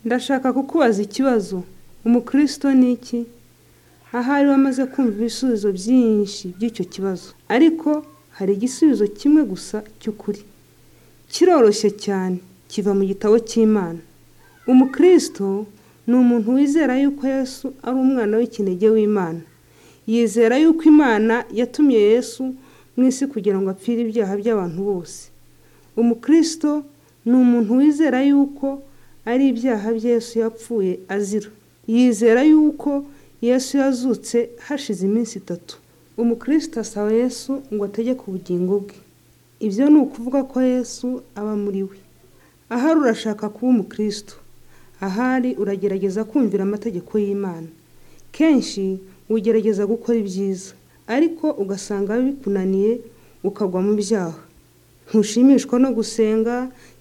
ndashaka kukubaza ikibazo umukristo ni iki ahari wamaze kumva ibisubizo byinshi by'icyo kibazo ariko hari igisubizo kimwe gusa cy'ukuri kiroroshye cyane kiva mu gitabo cy'imana umukristo ni umuntu wizera yuko yesu ari umwana w'ikinege w'imana yizera yuko imana yatumye yesu mu isi kugira ngo apfire ibyaha by'abantu bose umukristo ni umuntu wizera yuko ari ibyaha bye yesu yapfuye azira yizera yuko yesu yazutse hashize iminsi itatu umukristo asaba yesu ngo ategeke ubugingo bwe ibyo ni ukuvuga ko yesu aba muri we ahari urashaka kuba umukristo ahari uragerageza kumvira amategeko y'imana kenshi ugerageza gukora ibyiza ariko ugasanga bikunaniye ukagwa mu byaha ntushimishwa no gusenga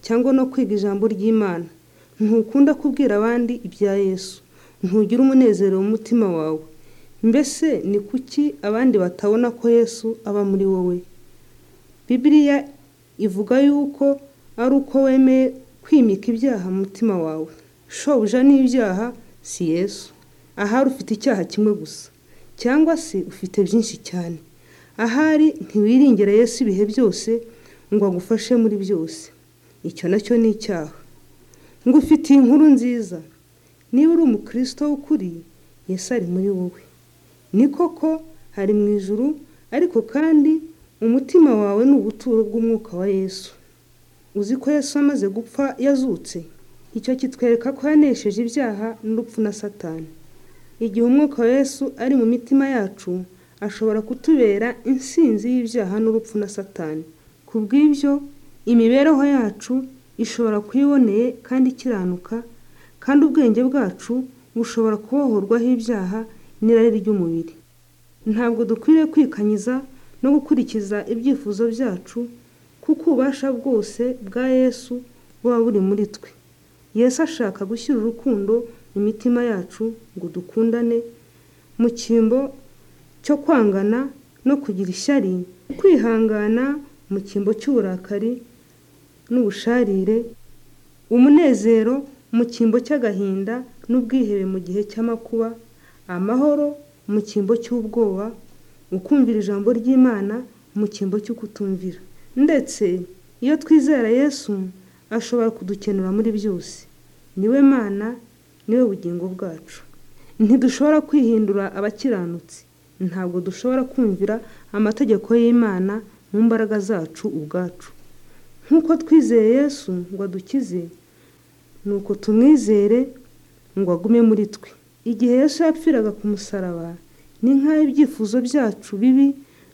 cyangwa no kwiga ijambo ry'imana ntukunda kubwira abandi ibya yesu ntugira umunezero mu mutima wawe mbese ni kuki abandi batabona ko yesu aba muri wowe bibiriya ivuga yuko ari uko wemeye kwimika ibyaha mu mutima wawe shobuja n'ibyaha si yesu ahari ufite icyaha kimwe gusa cyangwa se ufite byinshi cyane ahari ntiwiringere yesu ibihe byose ngo agufashe muri byose icyo nacyo ni icyaha ngo ufitiye inkuru nziza niba uri umukristo w'ukuri yesu ari muri wowe ni koko hari mu ijuru ariko kandi umutima wawe ni ubuturo bw'umwuka wa yesu uzi ko yesu amaze gupfa yazutse icyo kitwereka ko yanesheje ibyaha n'urupfu na satani igihe umwuka wa yesu ari mu mitima yacu ashobora kutubera insinzi y'ibyaha n'urupfu na satani ku bw'ibyo imibereho yacu ishobora kuyiboneye kandi ikiranuka kandi ubwenge bwacu bushobora kubohorwaho ibyaha n'irari ry'umubiri ntabwo dukwiriye kwikanyiza no gukurikiza ibyifuzo byacu kuko ububasha bwose bwa yesu buba buri muri twe yesu ashaka gushyira urukundo mu mitima yacu ngo dukundane mu cyimbo cyo kwangana no kugira ishyari kwihangana mu cyimbo cy'uburakari n'ubusharire umunezero mu cyimbo cy'agahinda n'ubwihebe mu gihe cy'amakuba amahoro mu cyimbo cy'ubwoba ukumvira ijambo ry'imana mu cyimbo cyo kutumvira ndetse iyo twizera yesu ashobora kudukenura muri byose niwe mana niwe bugingo bwacu ntidushobora kwihindura abakiranutsi ntabwo dushobora kumvira amategeko y'imana mu mbaraga zacu ubwacu nk'uko twizeye yesu ngo adukize ni uko tumwizere ngo agume muri twe igihe yesu yapfiraga ku musaraba ni nk'aho ibyifuzo byacu bibi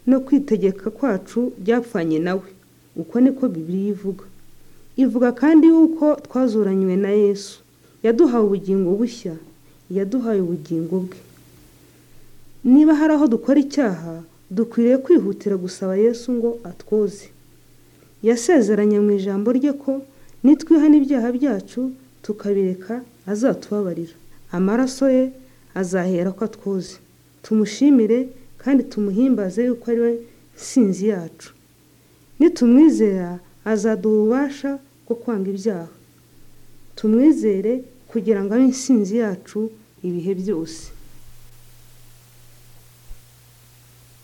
no kwitegeka kwacu byapfanye nawe uko niko bibiri ivuga ivuga kandi yuko twazuranywe na yesu yaduhaye ubugingo bushya yaduhaye ubugingo bwe niba hari aho dukora icyaha dukwiriye kwihutira gusaba yesu ngo atwoze yasezeranye mu ijambo rye ko nitwiha n'ibyaha byacu tukabireka azatubabarira amaraso ye azahera ko atwoze tumushimire kandi tumuhimbaze yuko ari we nsinzi yacu nitumwizera azaduha ububasha bwo kwanga ibyaha tumwizere kugira ngo abe insinzi yacu ibihe byose